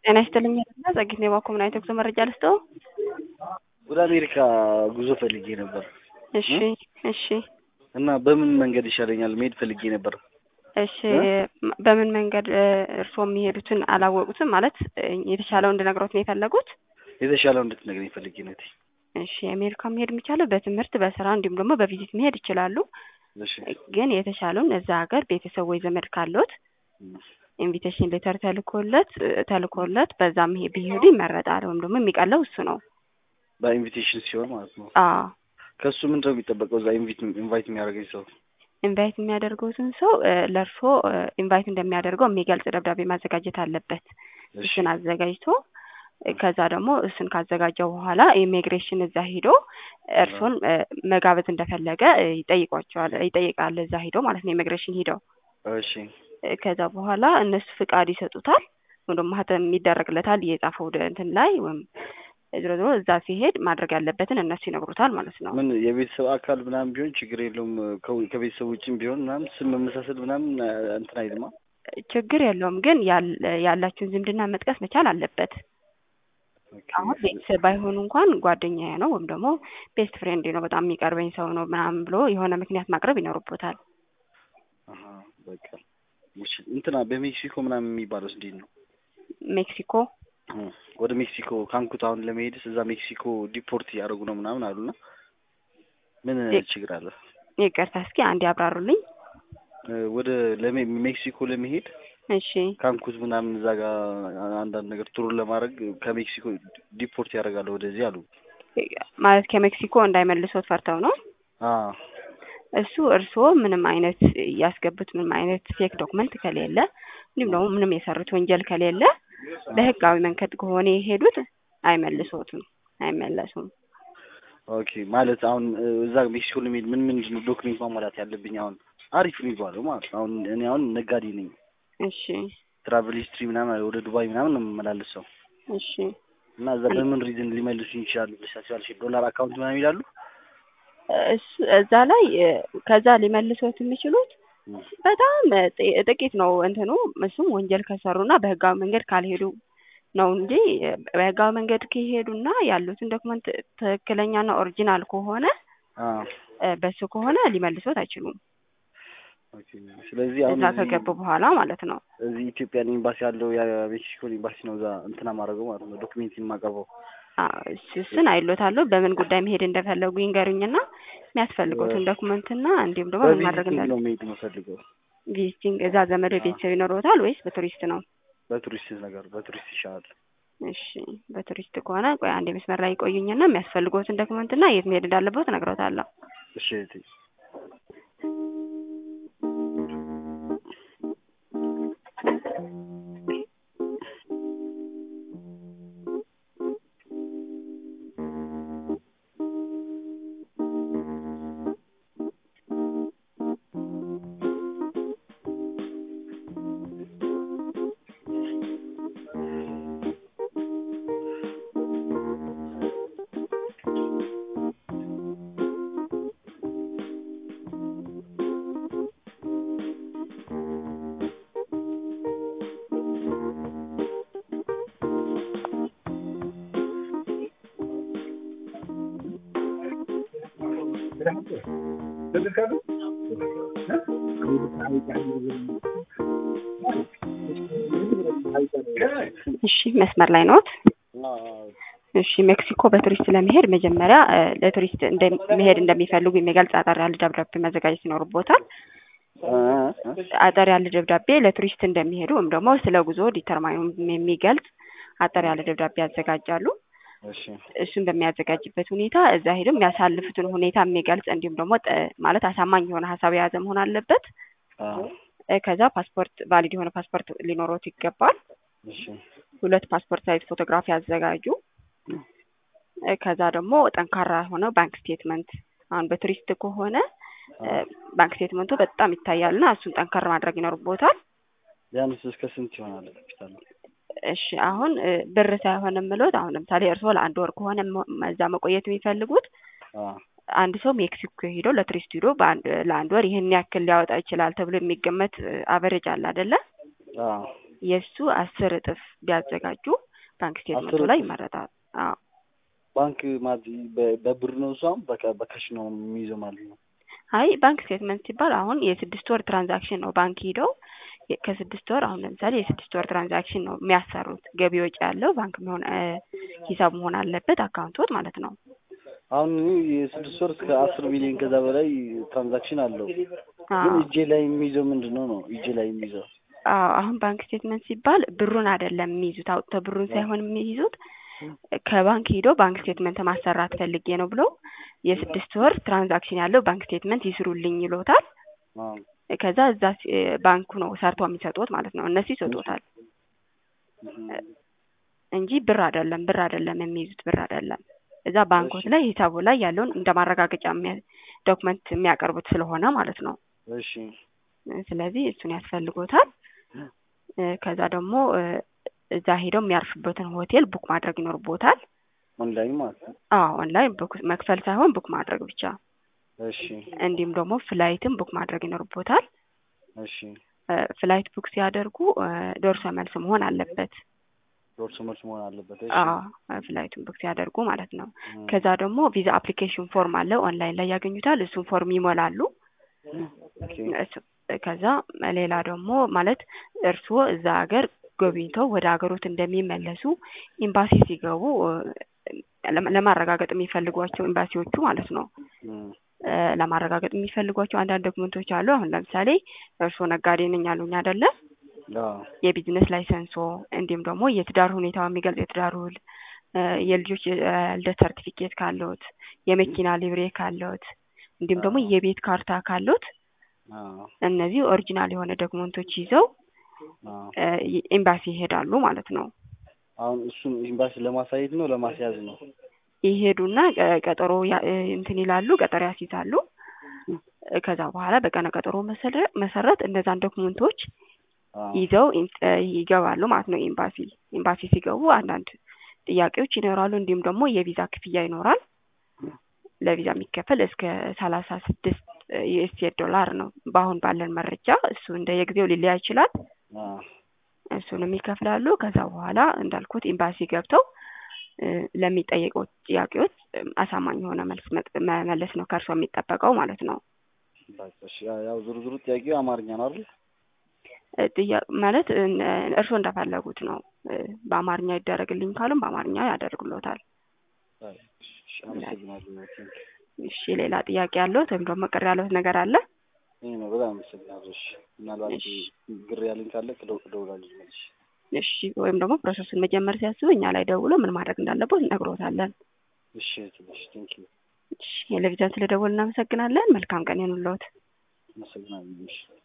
ጤና ይስጥልኝ እና ጸጊት ነው የባኮ አይነት ጉዞ መረጃ ልስጠው። ወደ አሜሪካ ጉዞ ፈልጌ ነበር እሺ እሺ እና በምን መንገድ ይሻለኛል መሄድ ፈልጌ ነበር። እሺ በምን መንገድ እርስዎ የሚሄዱትን አላወቁትም ማለት የተሻለው እንድነግሮት ነው የፈለጉት? የተሻለው እንድትነግረኝ ፈልጌ ነው። እቴ። እሺ አሜሪካ መሄድ የሚቻለው በትምህርት በስራ እንዲሁም ደግሞ በቪዚት መሄድ ይችላሉ። እሺ ግን የተሻለውን እዛ ሀገር ቤተሰብ ወይ ዘመድ ካሎት ኢንቪቴሽን ሌተር ተልኮለት ተልኮለት በዛ መሄድ ቢሄዱ ይመረጣል። ወይም ደግሞ የሚቀለው እሱ ነው። በኢንቪቴሽን ሲሆን ማለት ነው። አዎ ከእሱ ምንድን ነው የሚጠበቀው? እዛ ኢንቫይት የሚያደርገኝ ሰው ኢንቫይት የሚያደርገውትን ሰው ለእርሶ ኢንቫይት እንደሚያደርገው የሚገልጽ ደብዳቤ ማዘጋጀት አለበት። እሱን አዘጋጅቶ ከዛ ደግሞ እሱን ካዘጋጀው በኋላ ኢሚግሬሽን እዛ ሂዶ እርሶን መጋበዝ እንደፈለገ ይጠይቋቸዋል ይጠይቃል። እዛ ሂዶ ማለት ነው ኢሚግሬሽን ሂደው እሺ ከዛ በኋላ እነሱ ፍቃድ ይሰጡታል ወይም ደግሞ ማህተም የሚደረግለታል የጻፈው እንትን ላይ ወይም ዝሮ ዝሮ እዛ ሲሄድ ማድረግ ያለበትን እነሱ ይነግሩታል ማለት ነው። ምን የቤተሰብ አካል ምናምን ቢሆን ችግር የለውም። ከቤተሰብ ውጭም ቢሆን ምናምን ስም መመሳሰል ምናምን እንትን አይልማ። ችግር የለውም ግን ያላችሁን ዝምድና መጥቀስ መቻል አለበት። አሁን ቤተሰብ ባይሆኑ እንኳን ጓደኛዬ ነው ወይም ደግሞ ቤስት ፍሬንድ ነው በጣም የሚቀርበኝ ሰው ነው ምናምን ብሎ የሆነ ምክንያት ማቅረብ ይኖርቦታል። በቃ እንትና በሜክሲኮ ምናምን የሚባለው እንዴት ነው? ሜክሲኮ ወደ ሜክሲኮ ካንኩት አሁን ለመሄድስ እዛ ሜክሲኮ ዲፖርት እያደረጉ ነው ምናምን አሉና ምን ችግር አለ? ይቅርታ እስኪ አንድ ያብራሩልኝ። ወደ ሜክሲኮ ለመሄድ እሺ ካንኩት ምናምን እዛ ጋር አንዳንድ ነገር ቱሩን ለማድረግ ከሜክሲኮ ዲፖርት ያደርጋሉ ወደዚህ አሉ። ማለት ከሜክሲኮ እንዳይመልሶት ፈርተው ነው? አዎ እሱ እርስዎ ምንም አይነት ያስገቡት ምንም አይነት ፌክ ዶክመንት ከሌለ እንዲሁም ደግሞ ምንም የሰሩት ወንጀል ከሌለ በህጋዊ መንገድ ከሆነ የሄዱት አይመልሶትም፣ አይመለሱም። ኦኬ ማለት አሁን እዛ ሜክሲኮ ለመሄድ ምን ምንድን ነው ዶክሜንት ማሟላት ያለብኝ? አሁን አሪፍ የሚባለው ማለት ነው። አሁን እኔ አሁን ነጋዴ ነኝ። እሺ ትራቨል ሂስትሪ ምናምን ወደ ዱባይ ምናምን ነው የምመላለሰው እሺ እና እዛ በምን ሪዝን ሊመልሱኝ ይችላሉ ብለሽ ታስቢያለሽ? ዶላር አካውንት ምናምን ይላሉ እዛ ላይ ከዛ ሊመልሶት የሚችሉት በጣም ጥቂት ነው እንትኑ እሱም ወንጀል ከሰሩና በህጋዊ መንገድ ካልሄዱ ነው እንጂ በህጋዊ መንገድ ከሄዱና ያሉትን ዶክመንት ትክክለኛና ኦሪጂናል ከሆነ በሱ ከሆነ ሊመልሶት አይችሉም። ስለዚህ አሁን እዛ ከገቡ በኋላ ማለት ነው። እዚህ ኢትዮጵያን ኤምባሲ ያለው የሜክሲኮን ኤምባሲ ነው እዛ እንትና ማድረገው ማለት ነው ዶክሜንት የማቀርበው እሱን አይሎታለሁ። በምን ጉዳይ መሄድ እንደፈለጉ ይንገሩኝና የሚያስፈልገውትን ዶክመንትና እንዲሁም ደግሞ ምን ማድረግ እንዳለ ነው መሄድ የምፈልገው። ቪዚቲንግ እዛ ዘመድ ቤተሰብ ይኖረውታል ወይስ በቱሪስት ነው? በቱሪስት ነገር በቱሪስት ይሻላል። እሺ በቱሪስት ከሆነ ቆይ አንድ መስመር ላይ ይቆዩኝና የሚያስፈልገውትን ዶክመንትና የት መሄድ እንዳለበት እነግረውታለሁ። እሺ እህቴ እሺ መስመር ላይ ኖት? እሺ ሜክሲኮ በቱሪስት ለመሄድ መጀመሪያ ለቱሪስት መሄድ እንደሚፈልጉ የሚገልጽ አጠር ያለ ደብዳቤ ማዘጋጀት ይኖርቦታል። አጠር ያለ ደብዳቤ ለቱሪስት እንደሚሄዱ ወይም ደግሞ ስለ ጉዞ ዲተርማይኑ የሚገልጽ አጠር ያለ ደብዳቤ ያዘጋጃሉ። እሱን በሚያዘጋጅበት ሁኔታ እዛ ሄደው የሚያሳልፉትን ሁኔታ የሚገልጽ እንዲሁም ደግሞ ማለት አሳማኝ የሆነ ሀሳብ የያዘ መሆን አለበት። ከዛ ፓስፖርት ቫሊድ የሆነ ፓስፖርት ሊኖሮት ይገባል። ሁለት ፓስፖርት ሳይዝ ፎቶግራፍ ያዘጋጁ። ከዛ ደግሞ ጠንካራ የሆነ ባንክ ስቴትመንት አሁን በቱሪስት ከሆነ ባንክ ስቴትመንቱ በጣም ይታያልና እሱን ጠንከር ማድረግ ይኖርቦታል። ቢያንስ እስከ ስንት ይሆናል ካፒታል? እሺ አሁን ብር ሳይሆን የምሎት አሁን ለምሳሌ እርስዎ ለአንድ ወር ከሆነ እዛ መቆየት የሚፈልጉት አንድ ሰው ሜክሲኮ ሄዶ ለቱሪስት ሄዶ ለአንድ ወር ይህን ያክል ሊያወጣ ይችላል ተብሎ የሚገመት አቨሬጅ አለ አይደለ? የእሱ አስር እጥፍ ቢያዘጋጁ ባንክ ስቴትመንቱ አስር ላይ እጥፍ? ይመረጣል። አዎ ባንክ ማለት በ- በብር ነው እሷም በቃ በካሽ ነው የሚይዘው ማለት ነው። አይ ባንክ ስቴትመንት ሲባል አሁን የስድስት ወር ትራንዛክሽን ነው ባንክ ሂደው የ- ከስድስት ወር አሁን ለምሳሌ የስድስት ወር ትራንዛክሽን ነው የሚያሰሩት። ገቢ ወጪ ያለው ባንክ መሆን እ ሂሳብ መሆን አለበት አካውንቶት ማለት ነው። አሁን እኔ የስድስት ወር እስከ አስር ሚሊዮን ከዛ በላይ ትራንዛክሽን አለው። ግን አዎ እጄ ላይ የሚይዘው ምንድን ነው ነው እጄ ላይ የሚይዘው አዎ አሁን ባንክ ስቴትመንት ሲባል ብሩን አይደለም የሚይዙት አውጥተው ብሩን ሳይሆን የሚይዙት ከባንክ ሂዶ ባንክ ስቴትመንት ማሰራት ፈልጌ ነው ብሎ የስድስት ወር ትራንዛክሽን ያለው ባንክ ስቴትመንት ይስሩልኝ ይሎታል። አዎ። ከዛ እዛ ሲ- ባንኩ ነው ሰርቶ የሚሰጡት ማለት ነው። እነሱ ይሰጡታል እንጂ ብር አይደለም ብር አይደለም የሚይዙት ብር አይደለም። እዛ ባንኮት ላይ ሂሳቡ ላይ ያለውን እንደ ማረጋገጫ የሚያ- ዶክመንት የሚያቀርቡት ስለሆነ ማለት ነው። እሺ ስለዚህ እሱን ያስፈልጎታል። እ ከዛ ደግሞ እ እዛ ሄደው የሚያርፍበትን ሆቴል ቡክ ማድረግ ይኖርቦታል። ኦንላይን ማለት ነው። አዎ ኦንላይን ቡክ መክፈል ሳይሆን ቡክ ማድረግ ብቻ። እሺ እንዲሁም ደግሞ ፍላይትም ቡክ ማድረግ ይኖርቦታል። እሺ እ ፍላይት ቡክ ሲያደርጉ እ ደርሶ መልስ መሆን አለበት። ዶርሶ መልስ መሆን አለበት። እሺ አዎ ፍላይቱን ቡክ ሲያደርጉ ማለት ነው። እም፣ ከዛ ደግሞ ቪዛ አፕሊኬሽን ፎርም አለ ኦንላይን ላይ ያገኙታል። እሱን ፎርም ይሞላሉ። ኦኬ እሱ- ከዛ ሌላ ደግሞ ማለት እርስዎ እዛ ሀገር ጎብኝተው ወደ ሀገሮት እንደሚመለሱ ኤምባሲ ሲገቡ እ ለማ- ለማረጋገጥ የሚፈልጓቸው ኤምባሲዎቹ ማለት ነው እም፣ እ ለማረጋገጥ የሚፈልጓቸው አንዳንድ ዶክመንቶች አሉ። አሁን ለምሳሌ እርስዎ ነጋዴ ነኝ አሉኝ አይደለ? አዎ የቢዝነስ ላይሰንሶ እንዲሁም ደግሞ የትዳር ሁኔታው የሚገልጽ የትዳር ውል እ የልጆች የልደት ሰርቲፊኬት ካለዎት፣ የመኪና ሊብሬ ካለዎት እንዲሁም ደግሞ የቤት ካርታ ካለዎት አዎ እነዚህ ኦሪጂናል የሆነ ዶክመንቶች ይዘው አዎ። እ ኤምባሲ ይሄዳሉ ማለት ነው። አሁን እሱን ኤምባሲ ለማሳየት ነው ለማስያዝ ነው? ይሄዱና ቀ- ቀጠሮ ያ- እ እንትን ይላሉ፣ ቀጠሮ ያስይዛሉ። እ ከዛ በኋላ በቀነ ቀጠሮ መሰረ- መሰረት እነዛን ዶክመንቶች አዎ ይዘው ኢን- እ ይገባሉ ማለት ነው። ኤምባሲ ኤምባሲ ሲገቡ አንዳንድ ጥያቄዎች ይኖራሉ። እንዲሁም ደግሞ የቪዛ ክፍያ ይኖራል። ለቪዛ የሚከፈል እስከ ሰላሳ ስድስት ዩኤስኤ ዶላር ነው በአሁን ባለን መረጃ። እሱ እንደ የጊዜው ሊለያ ይችላል። አዎ እሱንም ይከፍላሉ። ከዛ በኋላ እንዳልኩት ኤምባሲ ገብተው እ ለሚጠየቁት ጥያቄዎች እ አሳማኝ የሆነ መልስ መጥ- መመለስ ነው ከእርሶ የሚጠበቀው ማለት ነው። በቃ እሺ። ያው- ያው ዙሩ ዙሩ ጥያቄው አማርኛ ነው አይደል? እ ጥያ- ማለት እ እርስዎ እንደፈለጉት ነው። እ በአማርኛ ይደረግልኝ ካሉም በአማርኛ ያደርግሎታል። እሺ፣ አመሰግናለሁ። ቴንክ እሺ ሌላ ጥያቄ ያለዎት ወይም ደግሞ ቅር ያለዎት ነገር አለ? ይህ ነው። በጣም አመሰግናለሁ። እሺ፣ ምናልባት ግር ያለኝ ካለ እደው- እደውላለሁ መልሼ። እሺ ወይም ደግሞ ፕሮሰሱን መጀመር ሲያስቡ እኛ ላይ ደውሎ ምን ማድረግ እንዳለበት እነግሮታለን። እሺ፣ ትንሽ ቴንክ ዩ እሺ የለቪዛን ስለደወል እናመሰግናለን። መልካም ቀን ይሁንልዎት። አመሰግናለሁ። እሺ